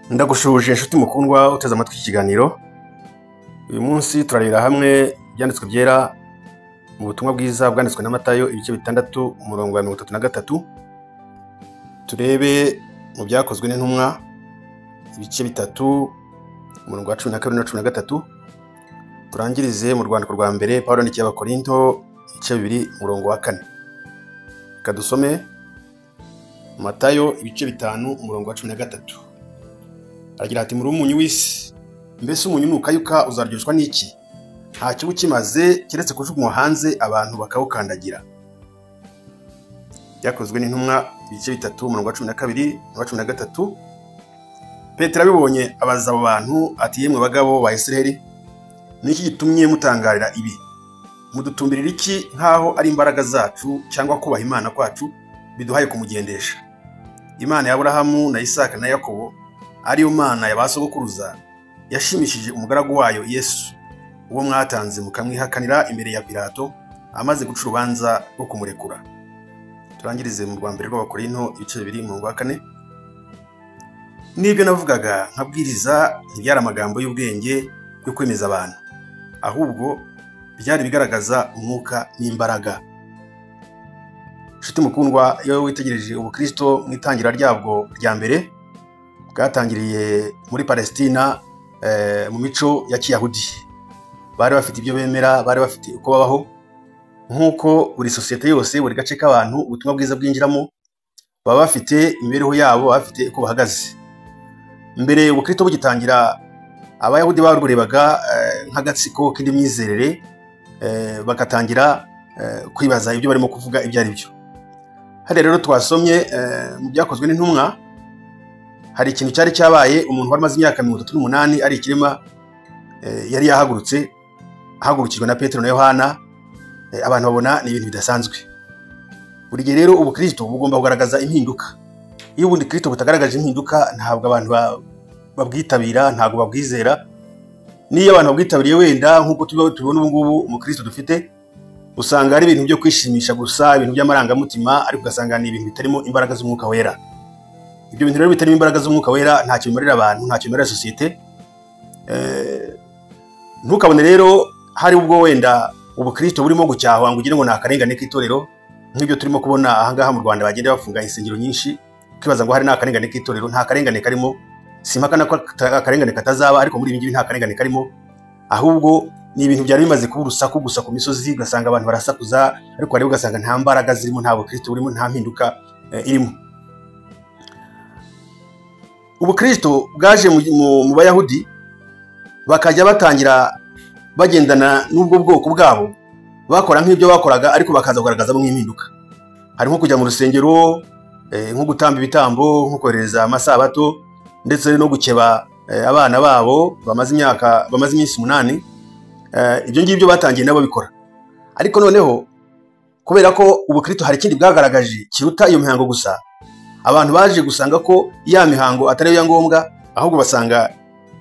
ndagushuje inshuti mukundwa uteze amatwi iki kiganiro uyu munsi turarebera hamwe ibyanditswe byera mu butumwa bwiza bwanditswe na matayo ibice bitandatu umurongo wa mirongo itatu na gatatu turebe mu byakozwe n'intumwa ibice bitatu umurongo wa cumi na kabiri na cumi na gatatu turangirize mu rwandiko rwa mbere pawulo andikiye abakorinto ibice bibiri umurongo wa kane reka dusome matayo ibice bitanu umurongo wa cumi na gatatu aragira ati muri umunyu w'isi mbese umunyu nukayuka uzaryoshywa n'iki nta kiba ukimaze keretse kujugunywa hanze abantu bakawukandagira byakozwe n'intumwa ibice bitatu umurongo wa cumi na kabiri n'uwa cumi na gatatu petero abibonye abaza abo bantu ati yemwe bagabo ba israheli ni iki gitumye mutangarira ibi mudutumbirira iki nk'aho ari imbaraga zacu cyangwa kubaha imana kwacu biduhaye kumugendesha imana ya aburahamu na isaka na yakobo ariyo mana ya ba sogokuruza yashimishije umugaragu wayo yesu uwo mwatanze mukamwihakanira imbere ya pilato amaze guca urubanza rwo kumurekura turangirize mu rwa mbere rw'abakorinto ibice bibiri mu rwa kane n'ibyo navugaga nkabwiriza ntibyari amagambo y'ubwenge yo kwemeza abantu ahubwo byari ibigaragaza umwuka n'imbaraga inshuti mukundwa iyo witegereje ubukristo mu itangira ryabwo rya mbere bwatangiriye muri palesitina eh, mu mico ya kiyahudi bari bafite ibyo bemera bari bafite uko babaho nk'uko buri sosiyete yose buri gace k'abantu ubutumwa bwiza bwinjiramo baba bafite imibereho yabo baba bafite uko bahagaze mbere ubukristo bugitangira abayahudi baburebaga eh, nk'agatsiko k'indi myizerere eh, bagatangira eh, kwibaza ibyo barimo kuvuga ibyo ari byo hariya rero twasomye eh, mu byakozwe n'intumwa hari ikintu cyari cyabaye umuntu wari amaze imyaka mirongo itatu n'umunani ari ikirema eh, yari yahagurutse ahagurukijwe na petero na yohana eh, abantu babona ni ibintu bidasanzwe buri gihe rero ubukristo bugomba kugaragaza impinduka iyo ubundi kristo butagaragaje impinduka ntabwo abantu ba- babwitabira ntabwo babwizera n'iyo abantu babwitabiriye wenda nk'uko tuba- tubibona ubu ngubu umukristo dufite usanga ari ibintu byo kwishimisha gusa ibintu by'amarangamutima ariko ugasanga ni ibintu bitarimo imbaraga z'umwuka wera ibyo bintu rero bitarimo imbaraga z'umwuka wera ntacyo bimarira abantu ntacyo bimarira sosiyete Eh, ntukabone rero hari ubwo wenda ubukristo burimo gucyahwa ngo ugire ngo ni akarengane k'itorero nk'ibyo turimo kubona ahangaha mu rwanda bagenda bafunga insengero nyinshi ukibaza ngo hari n'akarengane k'itorero nta karengane karimo simpakana ko aka- akarengane katazaba ariko muri ibi ngibi nta karengane karimo ahubwo ni ibintu byari bimaze kuba urusaku gusa ku misozi ugasanga abantu barasakuza ariko wareba ugasanga nta mbaraga zirimo nta bukristo burimo nta mpinduka eh, irimo ubukristo bwaje mu, mu, mu bayahudi bakajya batangira bagendana n'ubwo bwoko bwabo bakora nk'ibyo bakoraga ariko bakaza kugaragazamo nk'impinduka hari nko kujya mu rusengero eh, nko gutamba ibitambo nko kohereza amasabato ndetse no gukeba eh, abana babo bamaze imyaka bamaze iminsi umunani eh, ibyo ngibyo batangiye nabo bikora ariko noneho kubera ko ubukristo hari ikindi bwagaragaje kiruta iyo mihango gusa abantu baje gusanga ko ya mihango atari yo ya ngombwa ahubwo basanga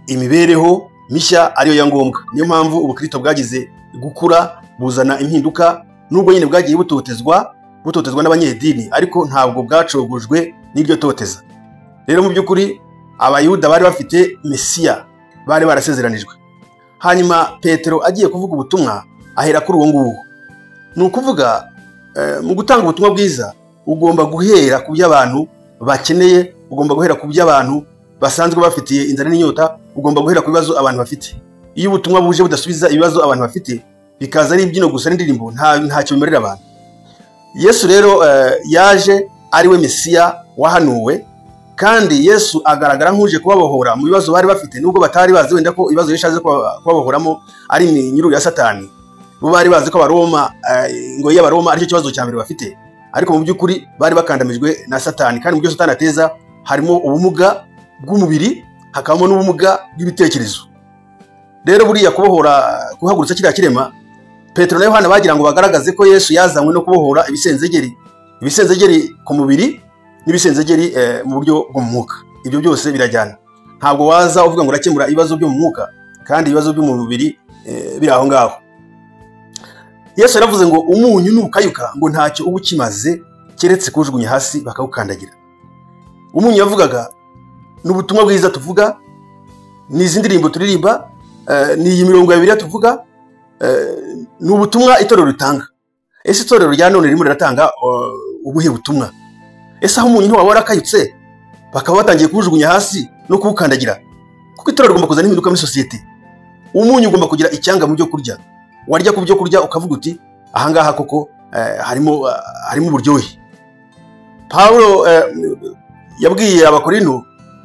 imibereho mishya ariyo ya ngombwa niyo mpamvu ubukristo bwagize gukura buzana impinduka nubwo nyine bwagiye butotezwa butotezwa n'abanyedini ariko ntabwo bwacogojwe n'iryo toteza rero mu by'ukuri abayuda bari bafite mesiya bari barasezeranijwe hanyuma petero agiye kuvuga ubutumwa ahera kuri uwo nguwo ni ukuvuga eh, mu gutanga ubutumwa bwiza ugomba guhera ku byo abantu bakeneye ugomba guhera ku byo abantu basanzwe bafitiye inzara n'inyota ugomba guhera ku bibazo abantu bafite iyo ubutumwa buje budasubiza ibibazo abantu bafite bikaza ari imbyino gusa n'indirimbo nta- ntacyo bimarira abantu yesu rero eh, yaje ari we mesiya wahanuwe kandi yesu agaragara nk'uje kubabohora mu bibazo bari bafite nubwo batari bazi wenda ko ibibazo yashaje kubabohoramo ari iminyururu ya satani bo bari bazi ko abaroma eh, ingoyi y'abaroma aricyo kibazo cya mbere bafite ariko mu by'ukuri bari bakandamijwe na satani kandi mu byo satani ateza harimo ubumuga bw'umubiri hakabamo n'ubumuga bw'ibitekerezo rero buriya kubohora guhagurutsa kiriya kirema petero na yohana bagira ngo bagaragaze ko yesu yazanywe no kubohora ibisenzegeri ibisenzegeri ku mubiri n'ibisenzegeri eh, mu buryo bwo mu mwuka ibyo byose birajyana ntabwo waza uvuga ngo urakemura ibibazo byo mu mwuka kandi ibibazo byo mu mubiri eh, biri aho ngaho yesu yaravuze ngo umunyu nukayuka ngo ntacyo uba ukimaze keretse kuwujugunya hasi bakawukandagira umunyu yavugaga n'ubutumwa bwiza tuvuga ni izi ndirimbo turirimba eh, ni iyi mirongo ya bibiliya tuvuga eh, ni ubutumwa itorero ritanga ese itorero rya none ririmo riratanga uh, ubuhe butumwa ese aho umuntu waba warakayutse bakaba batangiye kuwujugunya hasi no kuwukandagira kuko itorero rigomba kuzana impinduka muri sosiyete umunyu ugomba kugira icyanga mu byo kurya warya ku byo kurya ukavuga uti ahangaha koko eh, harimo ah, harimo uburyohe pawulo eh, yabwiye abakorino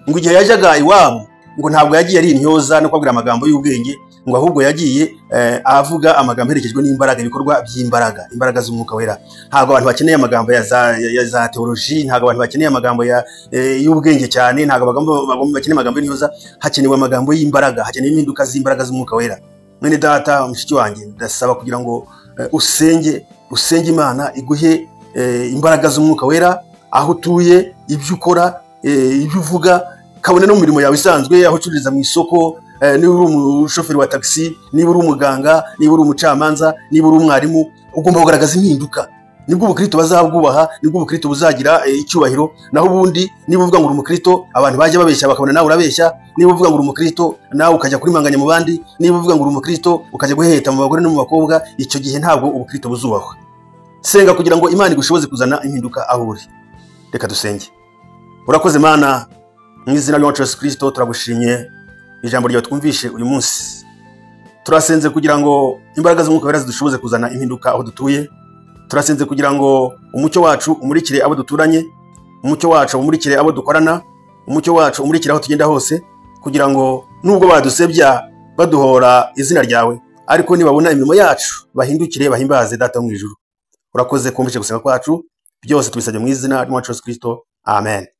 ngo igihe yajyaga iwabo ngo ntabwo yagiye ari intyoza no kubabwira amagambo y'ubwenge ngo ahubwo yagiye eh, avuga amagambo aherekejwe n'imbaraga ibikorwa by'imbaraga imbaraga z'umwuka wera ntabwo abantu bakeneye amagambo ya za, ya, ya za teoloji ntabwo abantu bakeneye amagambo ya, eh, y'ubwenge cyane ntabwo abagabo bagomba- bakeneye amagambo y'intyoza hakenewe amagambo y'imbaraga hakenewe impinduka z'imbaraga z'umwuka wera mwene data mushiki wanjye ndasaba kugira ngo eh, usenge usenge imana iguhe eh, imbaraga z'umwuka wera aho utuye ibyo ukora eh, ibyo uvuga kabone no mu mirimo yawe isanzwe aho ucururiza mu isoko eh, niba uri umushoferi wa tagisi niba uri umuganga niba uri umucamanza niba uri umwarimu ugomba kugaragaza impinduka nibwo ubukristo bazabwubaha nibwo ubukristo buzagira eh, icyubahiro naho ubundi niba uvuga ngo uri umukristo abantu bajya babeshya bakabona nawe urabeshya niba uvuga ngo uri umukristo nawe ukajya kurimanganya mu bandi niba uvuga ngo uri umukristo ukajya guheheta mu bagore no mu bakobwa icyo gihe ntabwo ubukristo buzubahwa senga kugira ngo imana igushoboze kuzana impinduka aho uri reka dusenge urakoze mana mu izina ry'uwacu yesu kirisito turagushimye ijambo ryawe twumvishe uyu munsi turasenze kugira ngo imbaraga z'umwuka wera zidushoboze kuzana impinduka aho dutuye turasenze kugira ngo umucyo wacu umurikire abo duturanye umucyo wacu umurikire abo dukorana umucyo wacu umurikire aho tugenda hose kugira ngo nubwo badusebya baduhora izina ryawe ariko nibabona imirimo yacu bahindukire bahimbaze data wo mu ijuru urakoze kumvishe gusenga kwacu byose tubisabye mu izina ry'umwacu yesu kirisito amen